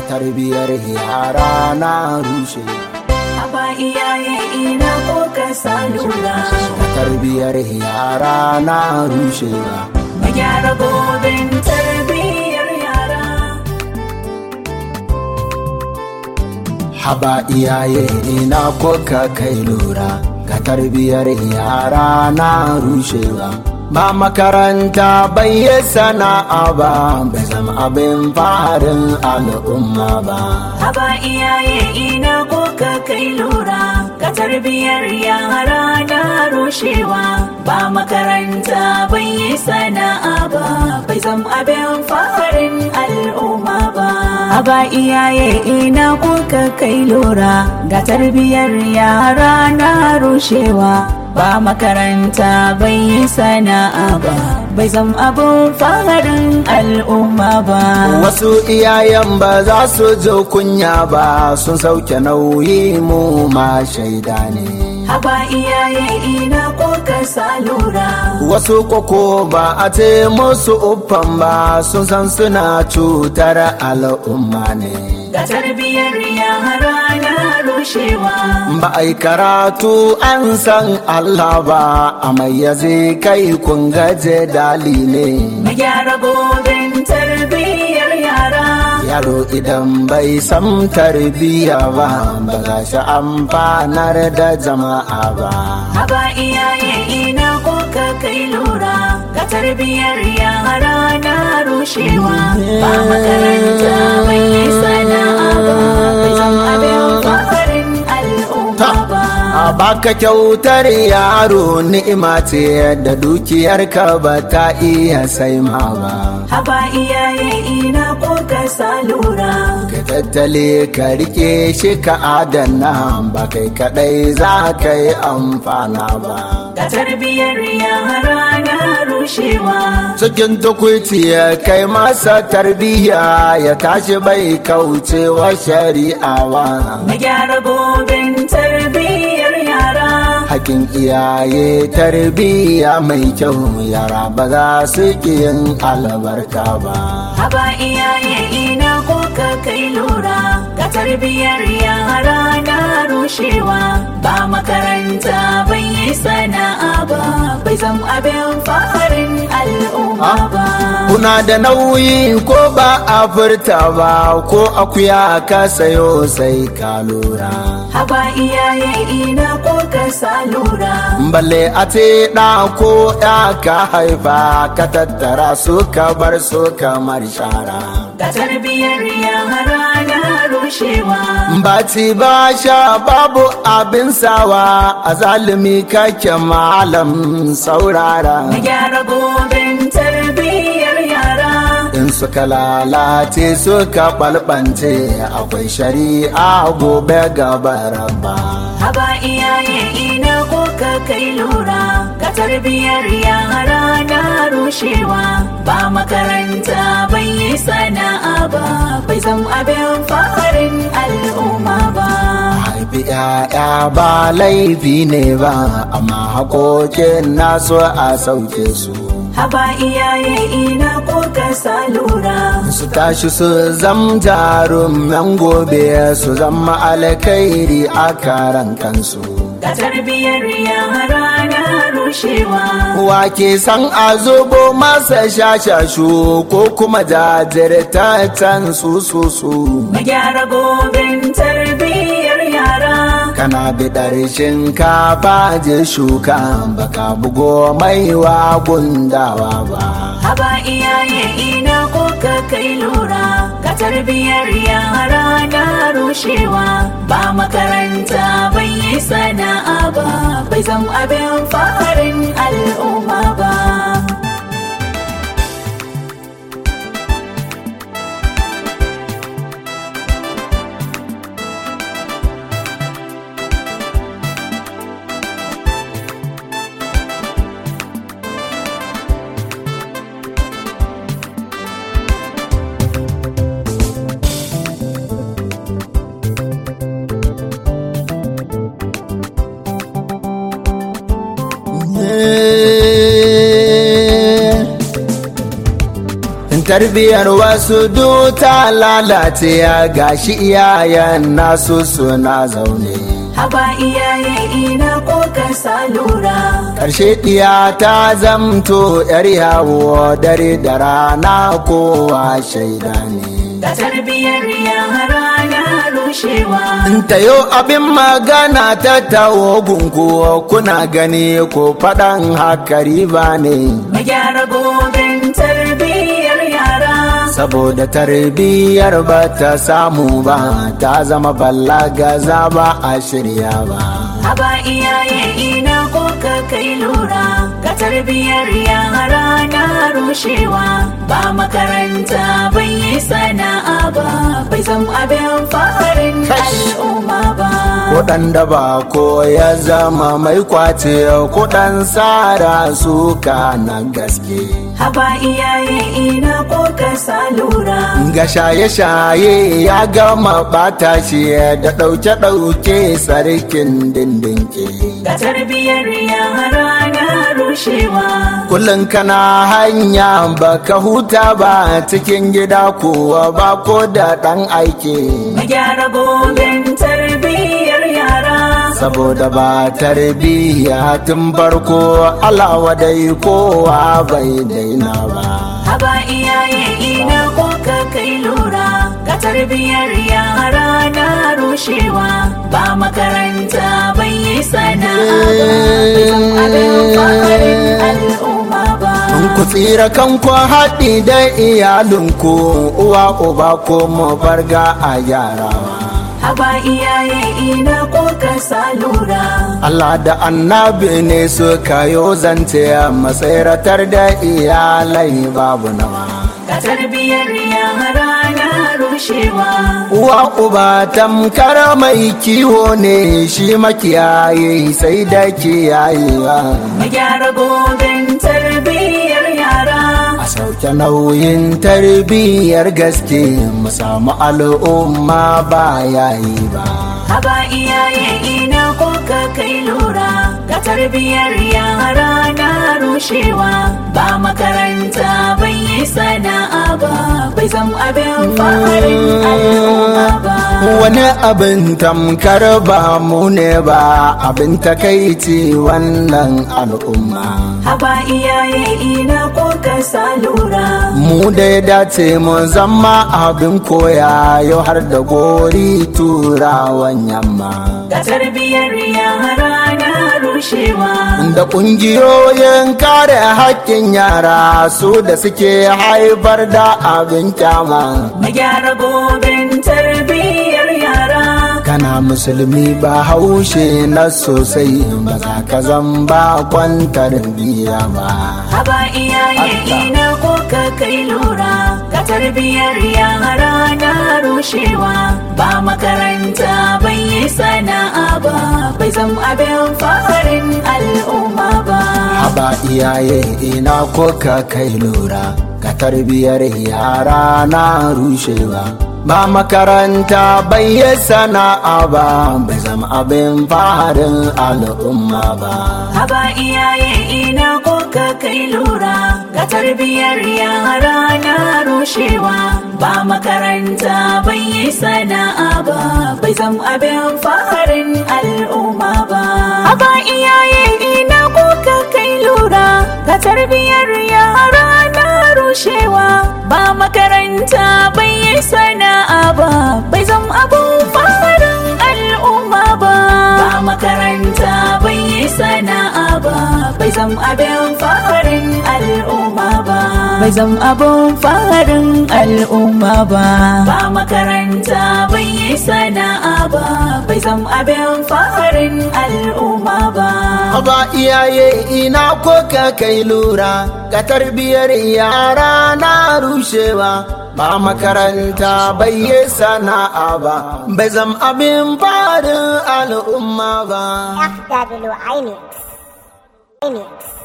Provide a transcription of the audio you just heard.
tarbiyar yara na rushe Haba iyaye ina ko ka sa lura tarbiyar yara na rushe Mu gyara gobin tarbiyyar yara haba iyaye ina ko ka kai lura ga tarbiyar yara na rushewa ba makaranta bai yi sana'a ba bai zama abin farin al'umma ba Haba iyaye ina ko ka kai lura Ka tarbiyyar yara na rushewa Ba makaranta bai yi sana'a ba Bai zam abin farin al'umma ba Haba iyaye ina ko ka kai lura Ga tarbiyyar yara na rushewa Ba makaranta bai yi sana'a ba Bai zam abin farin al'umma ba Wasu iyayen ba za su ji kunya ba sun sauke nauyi mu ma shaida ne. Haba iyaye ina ko ka sa lura Wasu koko ba a ce musu uffan ba sun san suna cutar al'umma ne. ga tarbiyyar yara na rushewa Ba a yi karatu an san Allah ba a mayyaze kai kun gaje dali ne. mu gyara gobin tarbiyyar yara Yaro idan bai san tarbiyya ba ba za shi amfanar da jama'a ba. haba iyaye ina ko ka kai lura ga tarbiyyar yara na rushewa ba makaranta bai yi sana'a ba bai zan abin farin al'umma ba A baka kyautar yaro ni'ima ce da dukiyarka ba ta iya sai ma ba. haba iyaye ina ko ka sa lura Ka tattale ka rike shi ka adana ba kai kadai za ka yi amfana ba. ga tarbiyyar yara na rushewa Cikin tukuiti ya kai masa tarbiyya ya tashi bai kaucewa shari'a ba. mu gyara gobin tarbiyyar yara Hakin iyaye tarbiyya mai kyau yara ba za su ƙi yin albarka ba. haba iyaye ina ko ka kai lura ga tarbiyyar yara na rushewa ba makaranta bai yi sana'a ba bai zam abin farin al'umma ba Kuna da nauyi ko ba a furta ba ko akuya ka sayo sai ka lura. haba iyaye ina ko ka sa lura Balle a ce ɗa ko ya ka haifa ka tattara su ka bar su kamar shara. ga tarbiyyar yara na rushewa Baci ba sha babu abin sawa a zalimi kake malam saurara. mu gyara gobin tarbiyyar yara In suka lalace suka ɓalɓance akwai shari'a gobe gaba rabba. haba iyaye ina ko ka kai lura ka tarbiyyar yara na rushewa ba makaranta bai yi sana'a ba bai zam abin farin al'umma ba haifi ‘ya'ya ba laifi ne ba amma haƙoƙin nasu a sauke su haba iyaye ina ko ka sa lura su tashi su zam jarumin gobe su zama alkairi a karan kansu ka tarbiyyar yara na rushewa wake san a zubo masa shashashu ko kuma jajirtaccen su su su mu gyara gobin tarbiyyar yara kana bidar shinkafa je shuka baka bugo maiwa gundawa ba haba iyaye ina ko ka kai lura ka tarbiyyar yara na rushewa ba makaranta bai yi sana'a ba bai zam abin farin al'umma ba tarbiyar wasu duta lalace ya gashi iyayen nasu suna zaune haba iyaye ina ko ka sa lura ƙarshe ɗiya ta zamto ‘yar yawo dare da rana kowa shaida ne ga tarbiyar yara na rushewa ta yau abin magana ta tawo gungu kuna gani ko faɗan haka riba ne mu gyara goben tarbiyyar yara saboda tarbiyyar ba ta samu ba ta zama ballaga za ba a shirya ba haba iyaye ina ko ka kai lura ga tarbiyyar yara na rushewa ba makaranta bai yi sana'a ba bai zama abin faharin al'umma ba kuɗan da ba ko ya zama mai kwace kuɗan tsara suka na gaske haba iyaye ina ko ka sa lura ga shaye-shaye ya gama bata shi da ɗauke-ɗauke sarkin dindinke ga tarbiyyar yara na rushewa kullum kana hanya baka huta ba cikin gida kuwa ba ko da ɗan aiki mu gyara goben tarbiyyar yara saboda ba tarbiyya tun farko alawa dai kowa bai daina ba haba iyaye ina ko ka kai lura ga tarbiyyar yara na rushewa ba makaranta bai yi sana'a ba bai zama abin faharin al'umma ba ku tsira kanku haɗi da iyalinku uwa uba ko mu farga a yarawa haba iyaye ina ko ka sa lura Allah da annabi ne suka yo zance matsayratar da iyalai babu nawa ga tarbiyyar yara na rushewa uwa uba tamkar mai kiwo ne shi makiyayi sai da kiyayewa mu gyara goben tarbiyyar yara a sauke nauyin tarbiyyar gaske mu samu al'umma ba yayi ba haba iyaye ina ko ka kai lura ga tarbiyyar yara na rushewa ba makaranta bai yi sana'a ba bai zama abin faharin al'umma ba wani abin tamkar ba mu ne ba abin takaici wannan al'umma haba iyaye ina ko ka sa lura mu da ya dace mu zama abin koya yau har da gori turawan yamma ga tarbiyyar yara na rushewa da ƙungiyoyin kare haƙƙin yara su da suke haifar da abin kyama mu gyara goben tarbiyyar yara kana musulmi ba haushe na sosai ba za ka zan ba kwantar biya ba haba iyaye ina ko ka kai lura ga tarbiyyar yara na rushewa ba makaranta bai yi sana'a ba bai zama abin faharin al'umma ba haba iyaye ina ko ka kai lura ga tarbiyar yara na rushewa ba makaranta bai yi sana'a ba bai zama abin faharin al'umma ba haba iyaye ina ko ka kai lura ga tarbiyyar yara na rushewa ba makaranta bai yi sana'a ba bai zama abin faharin al'umma ba haba iyaye ina ko ka kai lura ga tarbiyyar yara na rushewa ba makaranta bai yi sana'a ba bai zama abin faharin al'umma ba ba makaranta bai yi sana'a ba bai zama abin faharin al'umma ba bai zama abin faharin al'umma ba ba makaranta bai yi sana'a ba bai zama abin faharin al'umma ba Haba iyaye ina ko ka kai lura ga tarbiyar yara na rushewa ba makaranta bai yi sana'a ba bai zam abin farin al'umma ba. FW IMIX. IMIX.